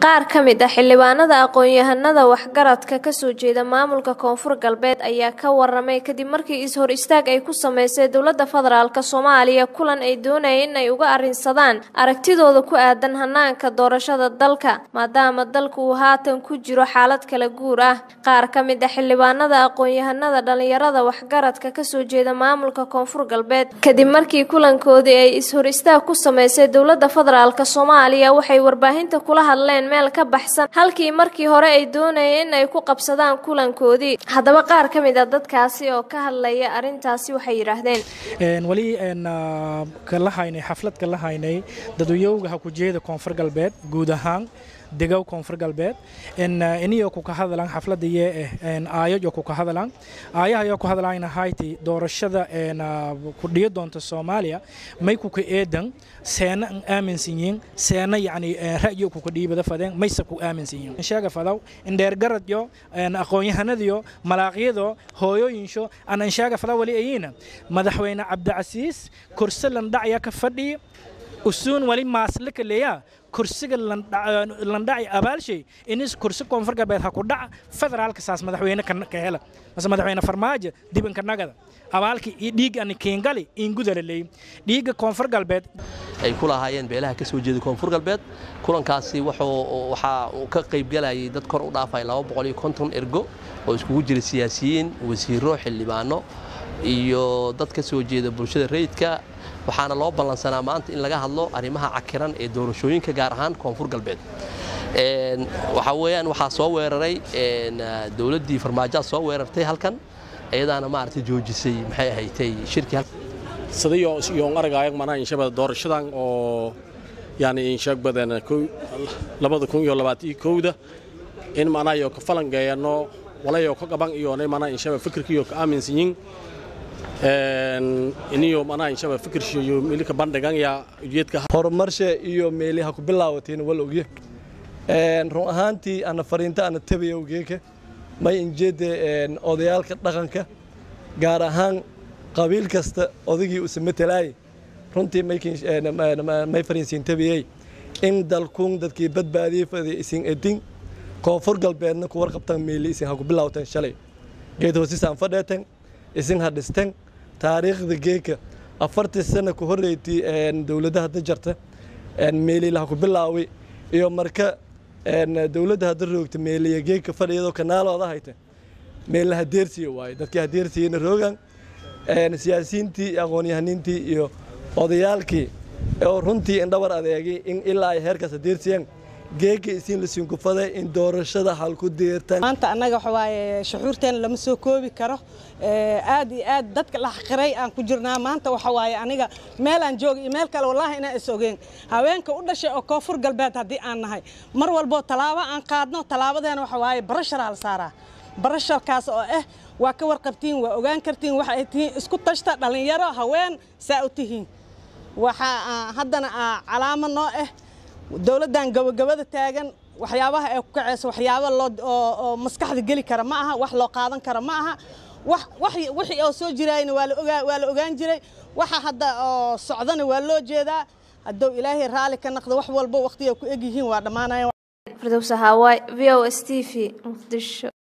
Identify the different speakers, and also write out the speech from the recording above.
Speaker 1: qaar ka mid ah xildhibaanada aqoon-yahanada waxgaradka kasoo jeeda maamulka koonfur galbeed ayaa ka waramay kadib markii is-hor istaag ay ku sameysay dowladda federaalk soomaaliya kulan ay doonayeen inay uga arrinsadaan aragtidooda ku aadan hanaanka doorashada dalka maadaama dalku uu haatan ku jiro xaalad kala guur ah qaar ka mid ah xildhibaanada aqoon-yahanada dhalinyarada waxgaradka kasoo jeeda maamulka koonfur galbeed kadib markii kulankoodii ay is-hor istaag ku sameysay dowladda federaalk soomaaliya waxay warbaahinta kula hadleen meel ka baxsan halkii markii hore ay doonayeen in ay ku qabsadaan kulankoodii haddaba qaar ka mid a dadkaasi oo ka hadlaya arrintaasi waxay yidhaahdeen
Speaker 2: weli kala haynay xaflad kala haynay dadwayowga ha ku jeeda koonfur galbeed guud ahaan degow koonfur galbeed iniyo kuka hadalan xaflada yee eh aayajo kuka hadalan aayahayo ku hadalayna hayti doorashada ku dhiyo doonta soomaaliya may kuka eedan seena an aaminsan yihiin seena yacni ra'yo kuka dhiibada fadeen mayse ku aaminsan yihiin sheega fadaw indheergaradyo aqoon-yahanadiyo malaaqyado hooyooyinsho aan ansheega fadaw wali ayina madaxweyne cabdicasiis kursi landhacya ka fadhiya usuun wali maaslika leeyaa kursiga landhaci abaalshay inis kursi koonfur galbeed ha ku dhaca federaalka saas madaxweyne ka hela mase madaxweyne farmaajo dibanka nagada abaalki iyo dhiig ani kiingali ingudala leey dhiigga koonfur galbeed
Speaker 3: ay ku lahaayeen beelaha ka soo jeeda koonfur galbeed kulankaasi waxaa uu ka qaybgalayay dad kor u dhaafay ergo oo iskugu jira siyaasiyiin wasiiro xildhibaano iyo dad ka soo jeeda bulshada rayidka waxaana loo ballansanaa maanta in laga hadlo arrimaha cakiran ee doorashooyinka gaar ahaan koonfur galbeed waxaa weeyaan waxaa soo weeraray dowladdii farmaajoa soo weerartay halkan iyadaana maaragtay joojisay maxay ahaydtay shirkii
Speaker 4: sadayo yoon aragaayag manaa inshaba doorashadan oo yani inshaag badan labada kun iyo labaatan iyo kowda in manaayo ka falangeeyano walayo ka qaban iyoonay manaa inshaba fikirkiyo ka aaminsan yihin iniyo manaa inshaba fikirshiyo milika bandhiganya ujeedka
Speaker 5: horumarshe iyo meeliha ku bilaawateen wal ogye run ahaantii ana fariinta ana tabaya ogeeka may injeedda odayaalka dhaqanka gaar ahaan qabiil kasta odagii use matalaay runtii may fariinsiin tabiyey in dalkuun dadkii badbaadiyey fadi isin edin koonfur galbeedna ku warqabtan meeli isin ha ku bilaawteen shalay geed hoosisaan fadheeten isin ha dhisten taariikhda geeka afartii sana ku horreyti dowladda hadda jarta meeliila ha ku bilaawi iyo marka dowladda hadda roogta meeliya geeka fadhiyadoo kanaalooda hayta meelna hadeersiya waaye dadkii hadeersiyeyna roogan siyaasiyiintii aqoon-yahaniintii iyo odayaalkii oo runtii indhabar adeegay in ilaa ay heerkaas hadeersiyaan geeka isiin la siinkufaday in doorashada halku deertaan
Speaker 6: maanta annaga waxa waaye shuxuurteena lama soo koobi karo aad iyo aad dadka la xaqiray aan ku jirnaa maanta waxa waaye aniga meel aan jooga iyo meel kale wallaahi inaan is ogeen haweenka u dhashay oo koonfur galbeed haddii aan nahay mar walboo tallaabo aan qaadno tallaabadeena waxa waaye barasharaa la saaraa barasharkaas oo ah waa ka warqabtiin waa ogaan kartiin waxa ay tihiin isku tashta dhallinyaro haween saa u tihiin waxaa haddana calaamo noo ah dowladdan gabagabada taagan waxyaabaha ay ku kacayso waxyaaba loo maskaxda geli kara ma aha wax loo qaadan kara ma aha wixii oo soo jiraayna waa la ogaan jiray waxa hadda oo socdana waa loo jeedaa hadduu ilaahay raalli ka naqdo wax walbo waqtiga ku eg yihiin waa dhammaanaya
Speaker 1: firdowsa haawaay v o s t v muqdisho